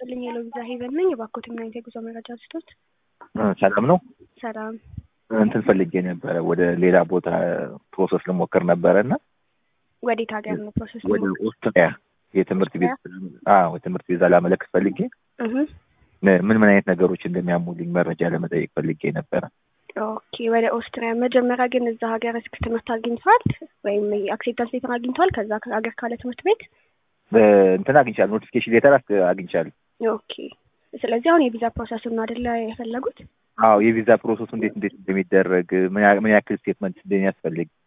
ይስጥልኝ የለው ቪዛ ሄቨን ነኝ። የባኮት ምን አይነት የጉዞ መረጃ ልስጦት? ሰላም ነው። ሰላም እንትን ፈልጌ ነበረ ወደ ሌላ ቦታ ፕሮሰስ ልሞክር ነበረ እና ወዴት ሀገር ነው ፕሮሰስ? ወደ ኦስትሪያ የትምህርት ቤት አዎ የትምህርት ቪዛ ላመለክት ፈልጌ እህ ምን ምን አይነት ነገሮች እንደሚያሙልኝ መረጃ ለመጠየቅ ፈልጌ ነበረ። ኦኬ ወደ ኦስትሪያ መጀመሪያ ግን እዛ ሀገር እስክ ትምህርት አግኝተዋል ወይም አክሴፕታንስ ሌተር አግኝተዋል? ከዛ ሀገር ካለ ትምህርት ቤት እንትን አግኝቻለሁ፣ ኖቲፊኬሽን ሌተር አግኝቻለሁ። ኦኬ ስለዚህ አሁን የቪዛ ፕሮሰሱን ነው አይደለ የፈለጉት? አዎ የቪዛ ፕሮሰሱ እንዴት እንዴት እንደሚደረግ ምን ያ- ምን ያክል ስቴትመንት እንደሚያስፈልግ